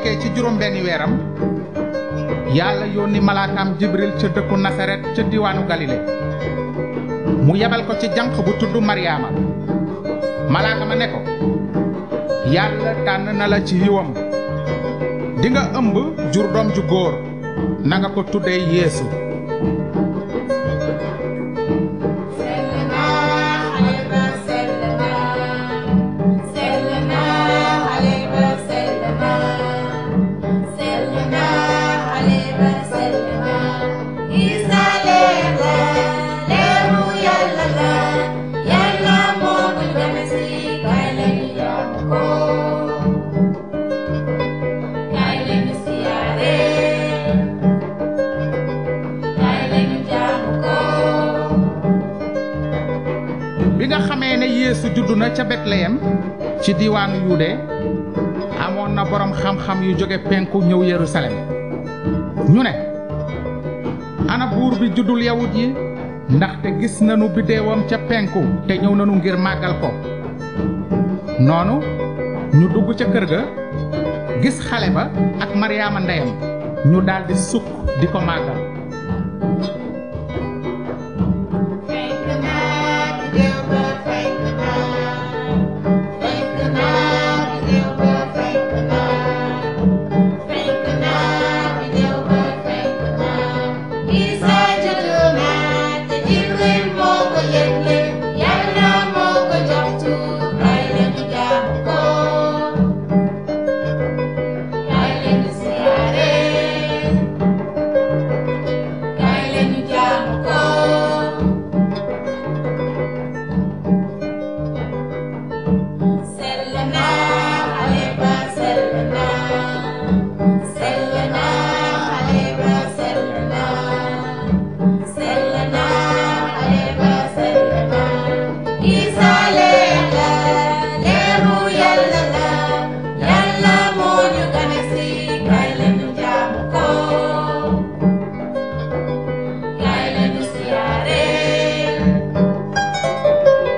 nekkee ci juróom benni weeram yàlla yónni malaakaam jibril ca dëkku nasaret ca diwaanu galile mu yebal ko ci janq bu tudd maryaama malaaka ma ne ko yàlla tànn na la ci yiwam di nga ëmb jur doom ju góor na nga ko tuddee yeesu bi nga xamee ne yeesu juddu na ca betleyem ci diiwaanu yude amoon na boroom xam-xam yu jóge penku ñëw yerusalem ñu ne ana buur bi juddul yawut yi ndaxte gis nanu biddeewam ca penku te ñëw nanu ngir màggal ko noonu ñu dugg ca kër ga gis xale ba ak maryaama ndeyam ñu daldi sukk di ko màggal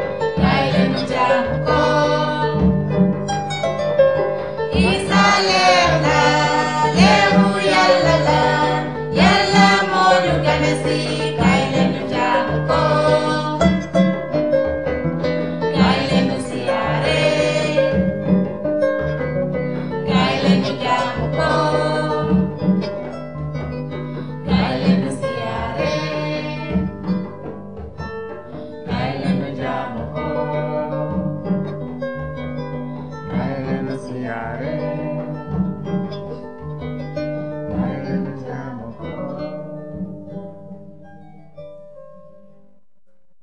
Isale